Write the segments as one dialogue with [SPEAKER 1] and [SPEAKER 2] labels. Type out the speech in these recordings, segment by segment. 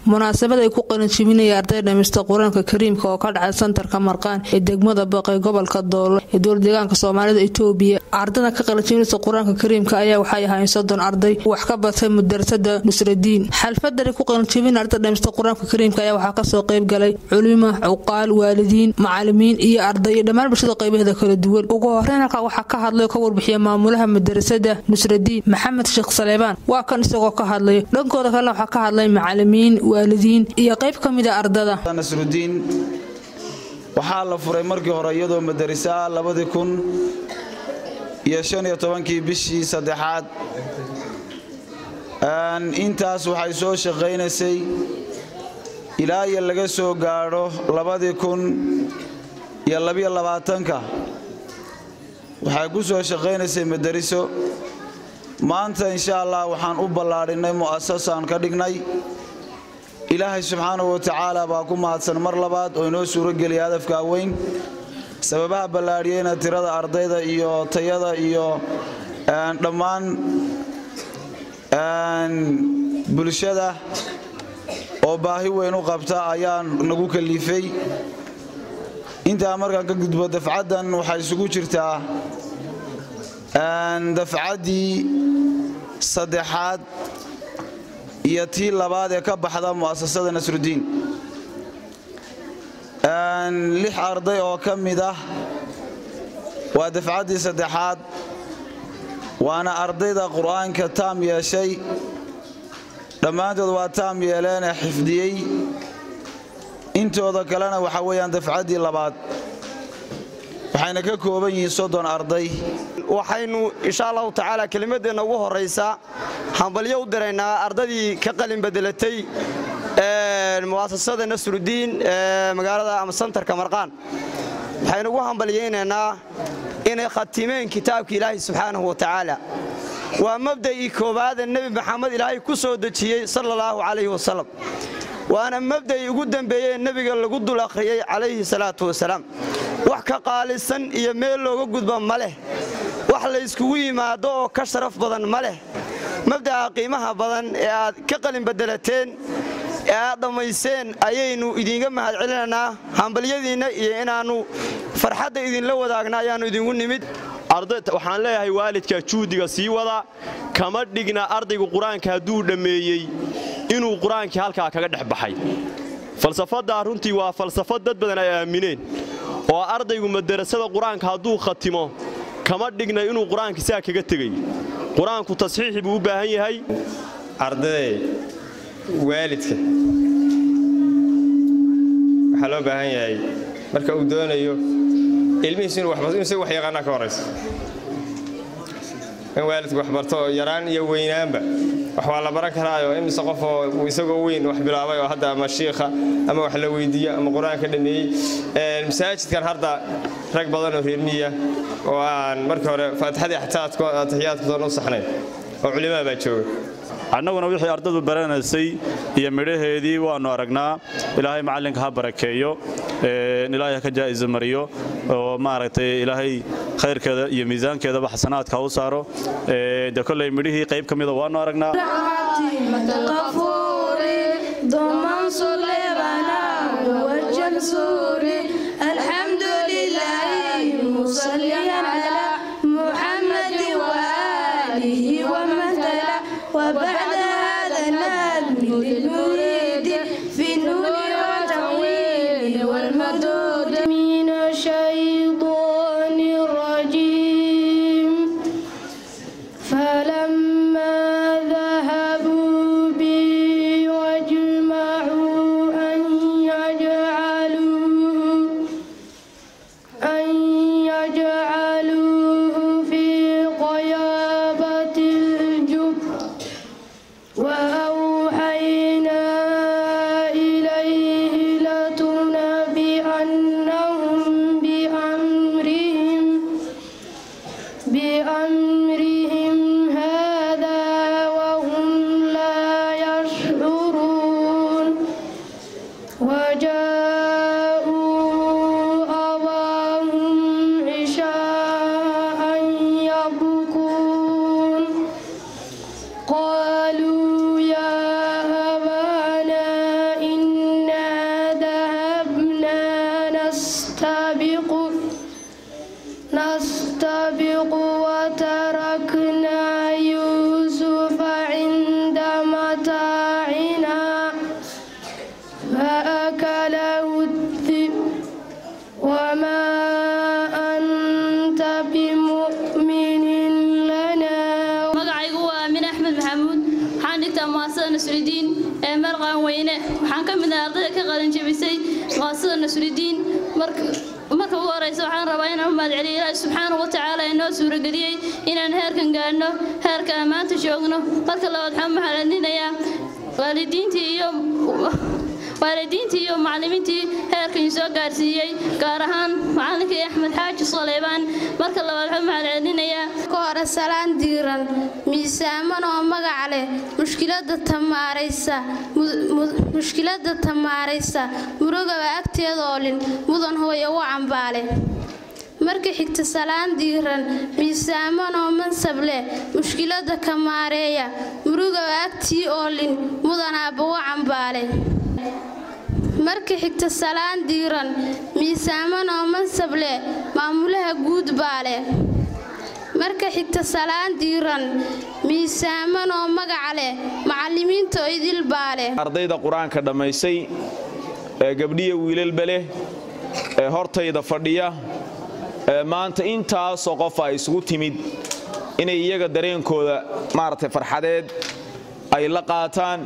[SPEAKER 1] munaasabad ay ku qalinjibinaya arday dhamista qur-aanka kariimka oo ka dhacay santarka marqaan ee degmada baqay gobolka doolo ee dowladeegaanka soomaalida itoobiya ardada ka qalinjibinaysa qur-aanka kariimka ayaa waxay ahaayeen soddon arday wax ka batay mudarasada nusradiin xalfadani ku qalinjibin arday dhamista qur-aanka kariimka ayaa waxaa kasoo qayb galay culimo cuqaal waalidiin macalimiin iyo arday iyo dhammaan bulshada qaybaheeda kala duwan ugu horeyn halkaa waxaa ka hadlay oo ka warbixiya maamulaha madarasada nusradiin maxamed sheekh saleebaan waa kan isagoo ka hadlay dhankooda kalena waxaa ka hadlay macalimiin waalidiin iyo qayb ka mida ardada
[SPEAKER 2] nasrudiin waxaa la furay markii hore iyadoo madarisaa labadii kun iyo shan iyo tobankii bishii saddexaad intaas waxay soo shaqaynaysay ilaa iyo laga soo gaadho labadii kun iyo labiyo labaatanka waxay ku soo shaqaynaysay madariso maanta insha allah waxaan u ballaadhinnay mu'asasaan ka dhignay ilaahay subxaanahu wa tacaala baa ku mahadsan mar labaad oo inoo suurogeliya hadafkaa weyn sababaha ballaadhiyeyna tirada ardayda iyo tayada iyo dhammaan bulshada oo baahi weyn u qabta ayaa nagu kalifay intaa markaan ka gudbo dafcaddan waxay isugu jirtaa dafcaddii saddexaad iyo tii labaad ee ka baxda mu'asasada nasrudiin lix arday oo ka mid ah waa dafcaddii saddexaad waana ardayda qur'aanka taam yeeshay dhammaantood waa taam yeeleen ee xifdiyey intooda kalena waxa weeyaan dafcaddii labaad waxayna ka kooban yihiin soddon arday
[SPEAKER 3] waxaynu insha allahu tacaala kelimadeenna ugu horraysa hambalyo u diraynaa ardadii ka qalin bedelatay mu'asasada nasrudiin ee magaalada ama santarka marqaan waxaynu ugu hambalyaynaynaa inay khatimeen kitaabka ilaahi subxaanahu wa tacaala waa mabda'ii koowaade nebi maxamed ilaahay ku soo dejiyey sala allahu calayhi wasalam waana mabda'ii ugu dembeeyey nebiga lagu dul akhriyey calayhi salaatu wasalaam wax ka qaalisan iyo meel looga gudba ma leh wax layskugu yimaado oo ka sharaf badan ma leh mabda'a qiimaha badan ee aad ka qalin bedelateen ee aad dhammayseen ayaynu idiinga mahad celinaynaa hambalyadiinna iyo inaannu farxadda idinla wadaagna ayaannu idinku nimid
[SPEAKER 4] waxaan leeyahay waalidka juhdiga sii wada kama dhigna ardaygu qur-aanka hadduu dhammeeyey inuu qur-aankii halkaa kaga dhex baxay falsafaddaa runtii waa falsafad dad badan ay aamineen oo ardaygu madarasada qur-aanka hadduu khatimo kama dhigna inuu qur-aanka saa kaga tegay qur-aanku tasxiixi buu u baahan yahay
[SPEAKER 5] ardaday waalidka waxaa loo baahan yahay marka uu doonayo ilmihiisu inuu wax yaqaanaa ka horaysa in waalidku wax barto oo yaraan iyo weynaanba wax waa la baran karaayo imise qofoo isagoo weyn wax bilaabay oo hadda ama shiikha ama wax la weydiiyo ama qur-aanka dhameeyey masaajidkan hadda rag badan oo reermiya oo aan markii hore faatixadii atixiyaadkoodon u saxnayn oo culimaa baa jooga
[SPEAKER 6] annaguna wixii ardadu baranaysay iyo midhaheedii waannu aragnaa ilaahay macallinka ha barakeeyo ilaahay ha ka jaa'iso mariyo oo maaragtay ilaahay khayrkeeda iyo miisaankeedaba xasanaadka ha u saaro de kolley midhihii qayb ka mida waannu aragnaa
[SPEAKER 7] وبعد هذا نادم للمريد في النور والتويل والمدود من الشيطان الرجيم فلما ذهبوا به
[SPEAKER 8] weyne waxaan ka mid ahay ardayda ka qalinjabisay muasasada nasrudiin marka marka ugu horeysa waxaan rabaa inaan u mahadceliyo ilaahi subxaanahu wa tacaala ee noo suurageliyey inaan heerkan gaadhno heerka aan maanta joogno marka labaad waxaan u mahadcelinayaa waalidiintii iyo waalidiintii iyo macallimiintii heerkan soo gaarsiiyey gaar ahaan macallinkii axmed xaaji saleybaan marka labaad waxaan u mahadcelinayaa
[SPEAKER 7] ka hore salaan diiran miisaaman oo magac leh mushkilada tamaaraysa mushkilada tamaaraysa murugaba agteeda oolin mudan hooya u cambaale marka xigta salaan diiran miisaaman oo mansab leh mushkilada kamaareeya murugaba agtii oolin mudan aabba u cambaale marka xigta salaan diiran miisaaman oo mansab leh maamulaha guud baa leh marka xigta salaan diiran miisaaman oo magaca leh macallimiinta oo idil baa leh
[SPEAKER 9] ardayda qur-aanka dhammaysay ee gabdhiya wiilalba leh ee hortayda fadhiya ee maanta intaasoo qof ay isugu timid inay iyaga dareenkooda maaragtay farxadeed ay la qaataan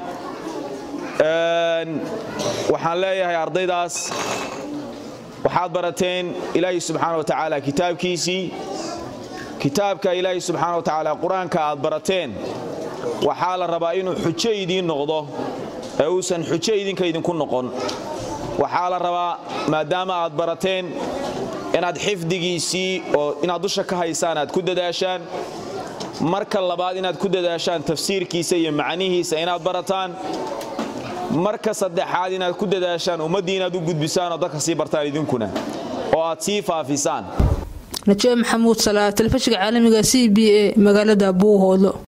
[SPEAKER 9] waxaan leeyahay ardaydaas waxaad barateen ilaahi subxaana wa tacaala kitaabkiisii kitaabka ilaahi subxaana wa tacaala qur-aanka aad barateen waxaa la rabaa inuu xujo idiin noqdo ee uusan xujo idinka idinku noqon waxaa la rabaa maadaama aad barateen inaad xifdigiisii oo inaad dusha ka haysaan aad ku dadaashaan marka labaad inaad ku dadaashaan tafsiirkiisa iyo macnihiisa inaad barataan marka saddexaad inaad ku dadaashaan ummaddii inaad u gudbisaan oo dadka sii bartaan idinkuna oo aad sii faafisaan
[SPEAKER 1] najiib maxamuud salaa telefishinka caalamiga c b a magaalada buuhoodlo